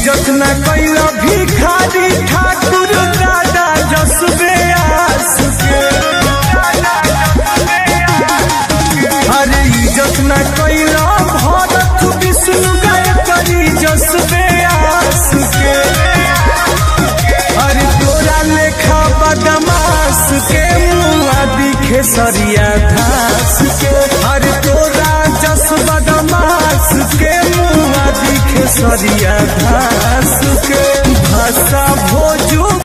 इज्जत न कैल भिखारी ठाकुर दादा जसबे आस के अरे इज्जत न कैल भरत विष्णु गायत्री जसबे आस के अरे तोरा लेखा बदमाश के मुआ दिखे सरिया घास के अरे तोरा जस बदमाश के मुआ दिखे सरिया घास के भाषा भोजू